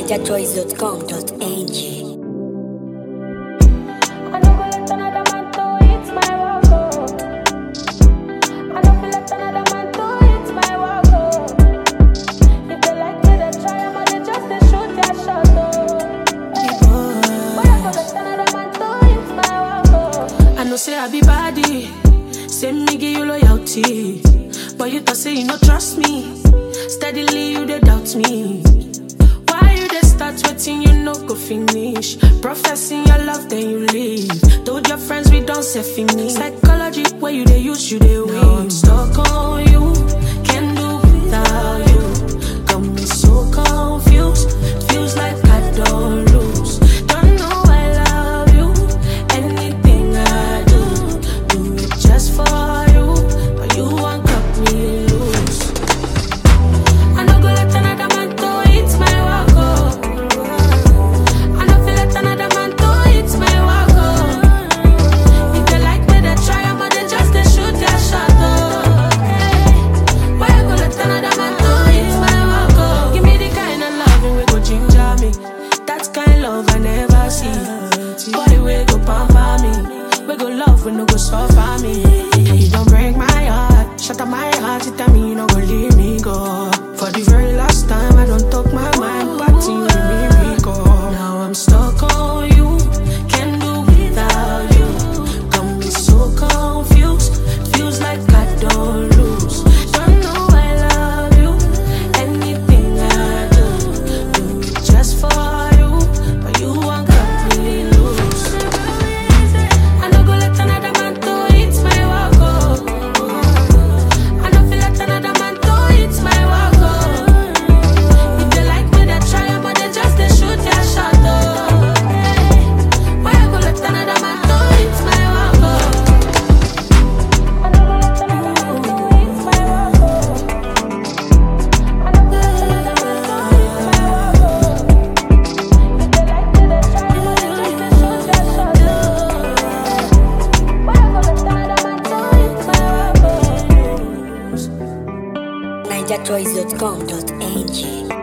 NigerChoice.com.ng. I no go let another man to eat my walk, oh. I no feel let another man to eat my walk, oh. If they like me, they try, I'ma they just they shoot their shot, oh. Hey. But I go let another man to eat my walk, oh. I know say I be body, say me give you loyalty, but you thought say you no trust me. Steadily you dey doubt me. Why you dey start waiting you no go finish? Professing your love then you leave. Told your friends we don't say finish. Psychology where you dey use you dey win. Now I'm stuck on you, can't do without you. Got me so confused, feels like I don't lose. Don't know I love you, anything I do, do it just for you. But you won't cut me loose. I no go let another man to eat my walk, oh. I no feel let another man to eat my walk, oh. If they like me, they try, I'ma they just they shoot their shot, oh. Hey. Why I go let another man to eat my walk, oh? Give me the kind of loving we go ginger me. That kind love I never see. Boy, we go pamper me. We go love, we no go suffer me. You don't break my heart, shut up my heart. You tell me you no go leave me go. For the very last time, I don't talk my mind, but you make me recall. Now I'm stuck on you, can't do without you. Got me so confused, feels like I don't lose. Don't know I love you, anything I do, do it just for you, but you won't cut me loose. I no go let another man to eat my walk, oh. I no feel let another man to eat my walk, oh. If they like me, they try, but they just they shoot their shot, oh. Hey. Why I go let another man to eat my walk, oh? I no go let another man to eat my walk, oh. I no go let another man to eat my walk, oh. If they like me, they try, I'ma they just they shoot their shot, oh. Why I go let another man to eat my walk, oh? NigerChoice.com.ng.